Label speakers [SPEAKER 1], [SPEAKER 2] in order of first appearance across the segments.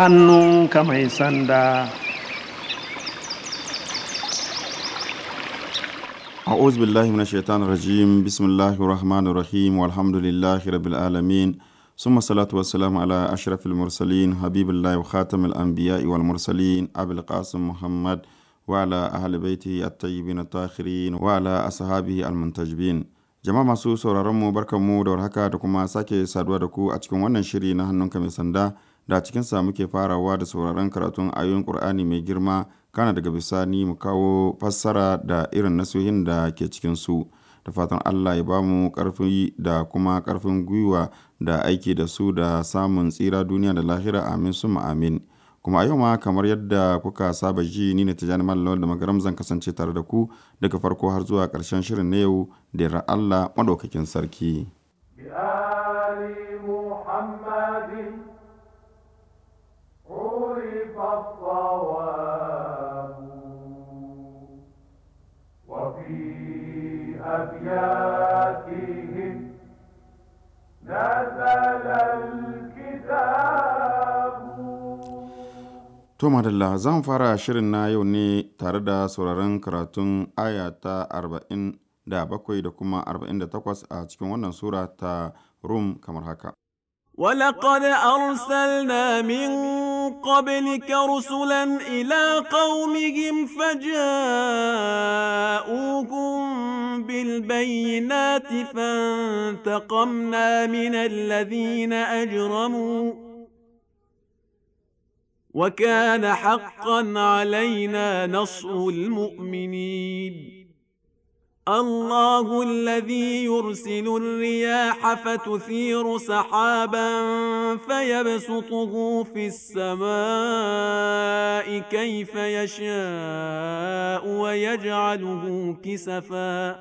[SPEAKER 1] hannunka mai sanda
[SPEAKER 2] أعوذ بالله من الشيطان الرجيم بسم الله الرحمن الرحيم والحمد لله رب العالمين ثم الصلاة والسلام على أشرف المرسلين حبيب الله وخاتم الأنبياء والمرسلين أبي القاسم محمد وعلى أهل بيته الطيبين الطاهرين وعلى أصحابه المنتجبين jama'a masu sauraron mu barkanmu da warhaka da kuma sake saduwa da ku a cikin wannan shiri na hannunka mai sanda da a cikinsa muke farawa da sauraron karatun ayoyin Kur'ani mai girma kana daga bisani mu kawo fassara da irin nasihohin da ke cikin su da fatan Allah ya bamu karfi da kuma karfin gwiwa da aiki da su da samun tsira duniya da lahira amin summa amin kuma a yau ma kamar yadda kuka saba ji ni ne tijani mallam da magaram zan kasance tare da ku daga farko har zuwa ƙarshen shirin na yau da yarda Allah madaukakin sarki
[SPEAKER 3] بآل محمد عرف الصواب وفي أبياتهم نزل الكتاب
[SPEAKER 2] To madalla zan fara shirin na yau ne tare da sauraron karatun aya ta arba'in da bakwai da kuma arba'in da takwas a cikin wannan sura ta Rum kamar haka.
[SPEAKER 4] ولقد أرسلنا من قبلك رسلا إلى قومهم فجاءوهم بالبينات فانتقمنا من الذين أجرموا وكان حقا علينا نصر المؤمنين الله الذي يرسل الرياح فتثير سحابا فيبسطه في السماء كيف يشاء ويجعله كسفا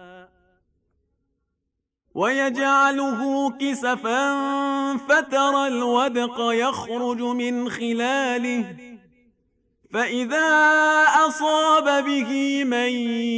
[SPEAKER 4] ويجعله كسفا فترى الودق يخرج من خلاله فإذا أصاب به من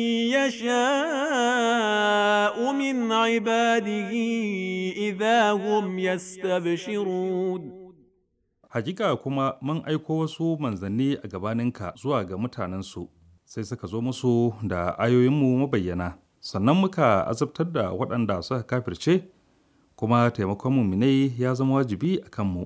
[SPEAKER 4] يشاء من عباده إذا هم يستبشرون
[SPEAKER 5] Hakika kuma mun aiko wasu manzanni a gabaninka zuwa ga mutanensu, sai suka zo musu da ayoyinmu mabayyana, sannan muka azabtar da waɗanda suka kafirce, kuma taimakon muminai ya zama wajibi a kanmu.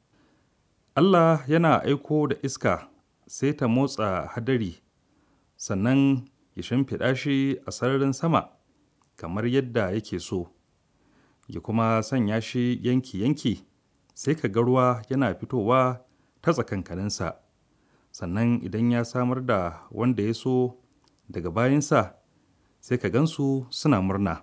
[SPEAKER 5] Allah yana aiko da iska sai ta motsa hadari, sannan ya shimfiɗa shi a sararin sama kamar yadda yake so, ya kuma sanya shi yanki-yanki. sai ka ga ruwa yana fitowa ta tsakankaninsa sannan idan ya samar da wanda ya so daga bayansa sai ka gansu suna murna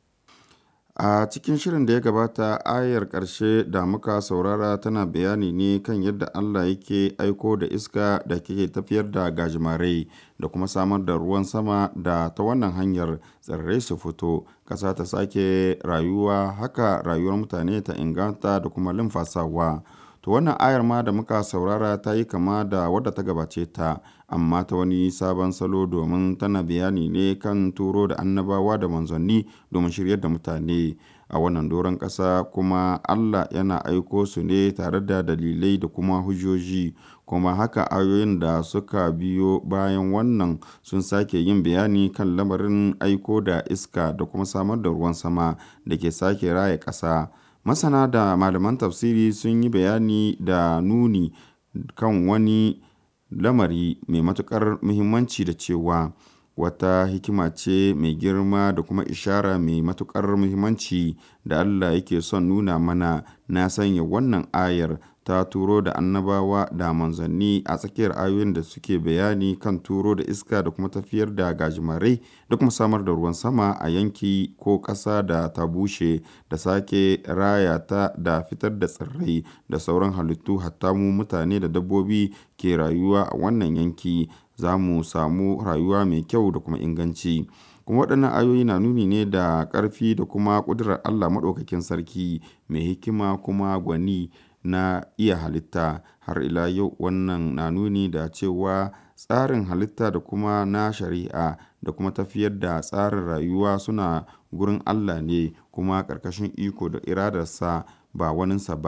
[SPEAKER 2] A cikin shirin da ya gabata ayar ƙarshe da muka saurara tana bayani ne kan yadda Allah yake aiko da iska da ke tafiyar da gajimarai da kuma samar da ruwan sama da ta wannan hanyar tsirrai su fito, ƙasa ta sake rayuwa haka rayuwar mutane ta inganta da kuma limfasawa. To wannan ayar ma da muka saurara ta yi kama da wadda ta gabace ta, amma ta wani sabon salo domin tana bayani ne kan turo da annabawa da manzanni domin shiryar da mutane a wannan doron ƙasa kuma Allah yana aiko su ne tare da dalilai da kuma hujjoji kuma haka ayoyin da suka biyo bayan wannan sun sake yin bayani kan lamarin aiko da iska da kuma samar da ruwan sama da ke sake raya ƙasa. masana da malaman tafsiri sun yi bayani da nuni kan wani lamari mai matuƙar muhimmanci da cewa wata hikima ce mai girma da kuma ishara mai matuƙar muhimmanci da Allah yake son nuna mana na sanya wannan ayar ta turo da annabawa da manzanni a tsakiyar ayoyin da suke bayani kan turo da iska da kuma tafiyar da gajimarai da kuma samar da ruwan sama a yanki ko ƙasa da ta bushe da sake raya ta da fitar da tsirrai da sauran halittu hatta mu mutane da dabbobi ke rayuwa a wannan yanki za mu samu rayuwa mai kyau da kuma inganci. kuma waɗannan ayoyi na nuni ne da ƙarfi da kuma ƙudurar Allah maɗaukakin sarki mai hikima kuma gwani na iya halitta har ila yau wannan na nuni da cewa tsarin halitta da kuma na shari'a da kuma tafiyar da tsarin rayuwa suna gurin Allah ne kuma ƙarƙashin iko da iradarsa ba waninsa ba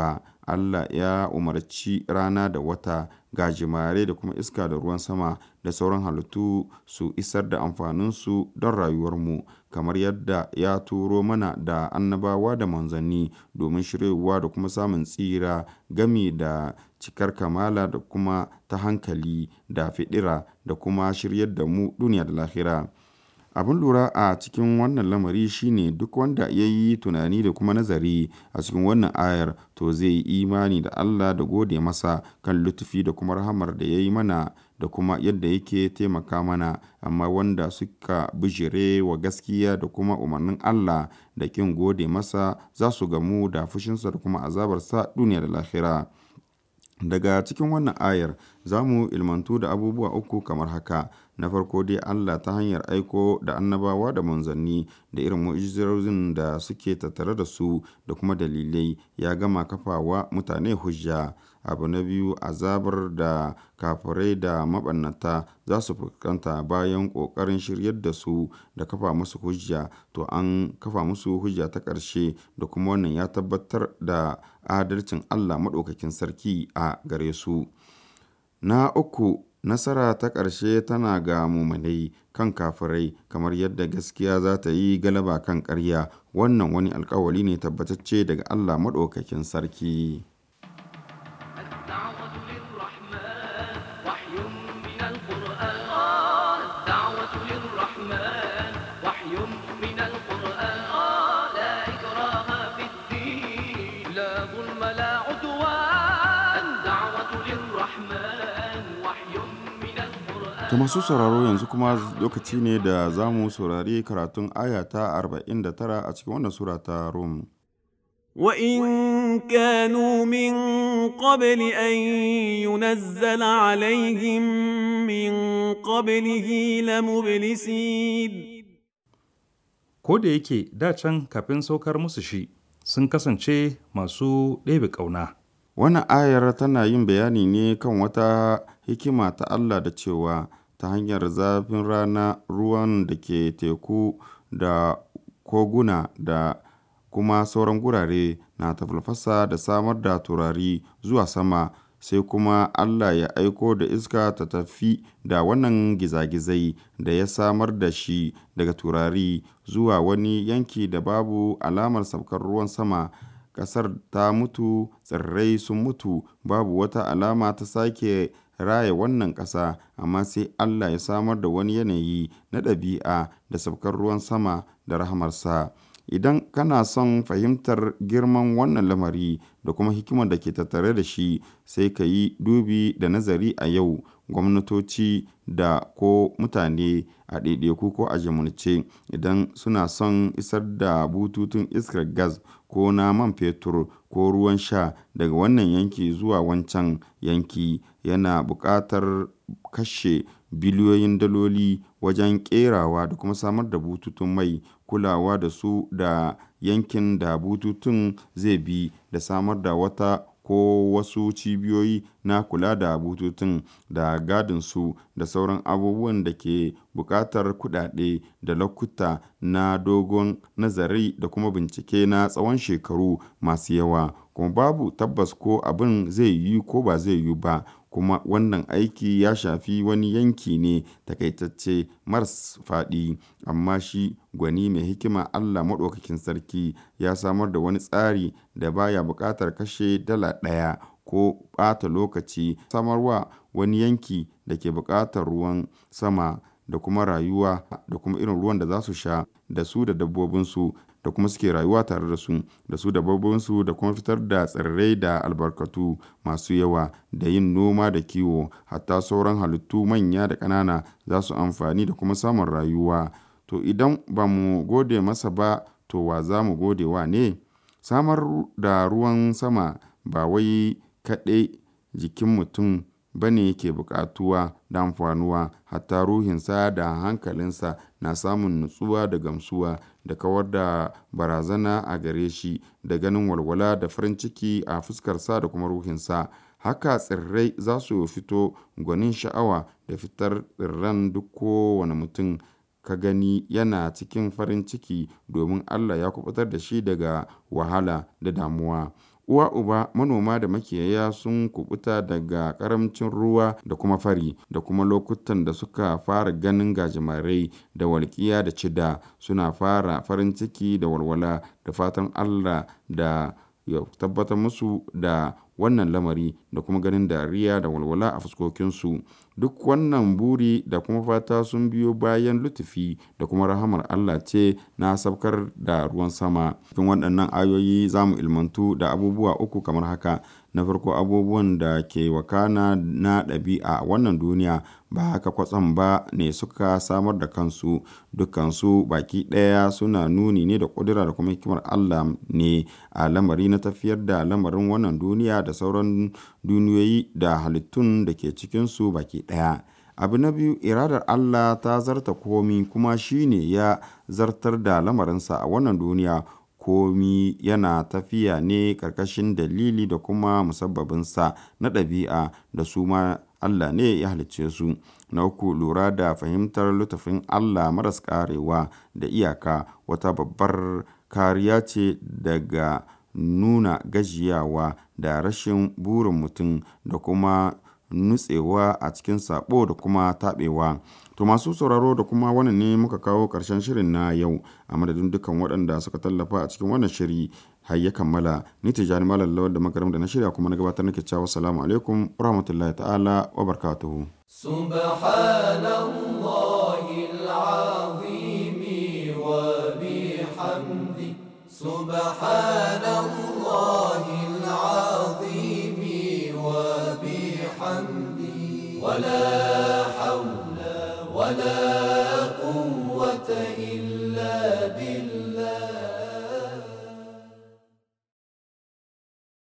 [SPEAKER 2] Allah ya umarci rana da wata gajimare da kuma iska da ruwan sama da sauran halittu su isar da amfaninsu don rayuwarmu kamar yadda ya turo mana da annabawa da manzanni domin shiryawa da kuma samun tsira gami da cikar kamala da kuma ta hankali da fiɗira da kuma shiryar da mu duniya da lahira. Abin lura a cikin wannan lamari shine duk wanda ya yi tunani da kuma nazari a cikin wannan ayar to zai yi imani da Allah da gode masa kan lutufi da kuma rahamar da ya yi mana da kuma yadda yake taimaka mana amma wanda suka bijire wa gaskiya da kuma umarnin Allah da kin gode masa za su gamu da fushinsa da kuma azabarsa duniya da lahira. Daga cikin wannan ayar za mu ilmantu da abubuwa uku kamar haka. Na farko dai Allah ta hanyar aiko da annabawa da manzanni da irin mu'ujizozin da suke tattare da su da kuma dalilai ya gama kafawa mutane hujja. Abu na biyu azabar da kafirai da maɓannata za su fuskanta bayan ƙoƙarin shiryar da su da kafa musu hujja to an kafa musu hujja ta ƙarshe da kuma wannan ya tabbatar da adalcin Allah Maɗaukakin Sarki a gare su. Na uku nasara ta ƙarshe tana ga muminai kan kafirai kamar yadda gaskiya za ta yi galaba kan ƙarya wannan wani alkawali ne tabbatacce daga Allah Maɗaukakin Sarki.
[SPEAKER 6] الدعوة للرحمن وحي من القرآن الدعوة للرحمن وحي من القرآن لا إكراه في الدين لا ظلم لا عدوان الدعوة للرحمن وحي من القرآن
[SPEAKER 2] To masu sauraro yanzu kuma lokaci ne da za mu saurari karatun aya ta 49 a cikin wannan sura ta Rum.
[SPEAKER 4] وإن كانوا من قبل أن ينزل عليهم من قبله لمبلسين
[SPEAKER 5] Ko da yake da can kafin saukar musu shi sun kasance masu ɗebe ƙauna.
[SPEAKER 2] Wannan ayar tana yin bayani ne kan wata hikima ta Allah da cewa ta hanyar zafin rana ruwan da ke teku da koguna da kuma sauran gurare na tafalfasa da samar da turari zuwa sama sai kuma Allah ya aiko da iska ta tafi da wannan gizagizai da ya samar da shi daga turari zuwa wani yanki da babu alamar saukar ruwan sama ƙasar ta mutu tsirrai sun mutu babu wata alama ta sake raya wannan ƙasa amma sai Allah ya samar da wani yanayi na ɗabi'a da saukar ruwan sama da rahamarsa idan kana son fahimtar girman wannan lamari da kuma hikimar da ke tattare da shi sai ka yi dubi da nazari a yau gwamnatoci da ko mutane a ɗaiɗaiku ko a jimilce idan suna son isar da bututun iskar gas ko na man fetur ko ruwan sha daga wannan yanki zuwa wancan yanki yana buƙatar kashe biliyoyin daloli wajen ƙerawa da kuma samar da bututun mai kulawa da su da yankin da bututun zai bi da samar da wata ko wasu cibiyoyi na kula da bututun da gadin su da sauran abubuwan da ke buƙatar kuɗaɗe da lokuta na dogon nazari da kuma bincike na tsawon shekaru masu yawa kuma babu tabbas ko abin zai yi ko ba zai yi ba kuma wannan aiki ya shafi wani yanki ne takaitacce maras faɗi amma shi gwani mai hikima Allah maɗaukakin sarki ya samar da wani tsari da baya buƙatar kashe dala ɗaya ko ɓata lokaci samarwa wani yanki da ke buƙatar ruwan sama da kuma rayuwa da kuma irin ruwan da za su sha da su da dabbobinsu da kuma suke rayuwa tare da su da su dabbobinsu da kuma fitar da tsirrai da albarkatu masu yawa da yin noma da kiwo hatta sauran halittu manya da ƙanana za su amfani da kuma samun rayuwa to idan ba mu gode masa ba to wa za mu gode wa ne samar da ruwan sama ba wai kaɗai jikin mutum ba ne ke buƙatuwa da amfanuwa hatta ruhinsa da hankalinsa na samun nutsuwa da gamsuwa da kawar da barazana a gare shi da ganin walwala da farin ciki a fuskarsa da kuma ruhinsa haka tsirrai za su fito gwanin sha'awa da fitar tsirran duk kowane mutum ka gani yana cikin farin ciki domin Allah ya kubutar da shi daga wahala da damuwa uwa uba manoma da makiyaya sun kubuta daga karamcin ruwa da kuma fari da kuma lokutan da suka fara ganin gajimarai da walƙiya da cida suna fara farin ciki da walwala da fatan allah da ya tabbatar musu da wannan lamari da kuma ganin dariya da walwala a fuskokinsu duk wannan buri da kuma fata sun biyo bayan lutufi da kuma rahamar Allah ce na sabkar da ruwan sama cikin waɗannan ayoyi za mu ilmantu da abubuwa uku kamar haka na farko abubuwan da ke wakana na ɗabi'a a wannan duniya ba haka kwatsam ba ne suka samar da kansu dukansu baki ɗaya suna nuni ne da ƙudura da kuma hikimar Allah ne a lamari na tafiyar da lamarin wannan duniya da sauran duniyoyi da halittun da ke cikinsu baki ɗaya abu na biyu iradar Allah ta zarta komi kuma shine ya zartar da lamarinsa a wannan duniya komi yana tafiya ne ƙarƙashin dalili da kuma musabbabinsa na ɗabi'a da su ma Allah ne ya halicce su. Na uku lura da fahimtar lutafin Allah maras ƙarewa da iyaka wata babbar kariya ce daga nuna gajiyawa da rashin burin mutum da kuma nutsewa a cikin sabo da kuma taɓewa. To masu sauraro da kuma wannan ne muka kawo ƙarshen shirin na yau a madadin dukkan waɗanda suka tallafa a cikin wannan shiri har ya kammala ni tijani malam lawal da magaram da na shirya kuma na gabatar nake cewa assalamu alaikum wa rahmatullahi ta'ala wa barakatuhu
[SPEAKER 6] سبحان الله العظيم وبحمده سبحان الله العظيم وبحمده ولا حول ولا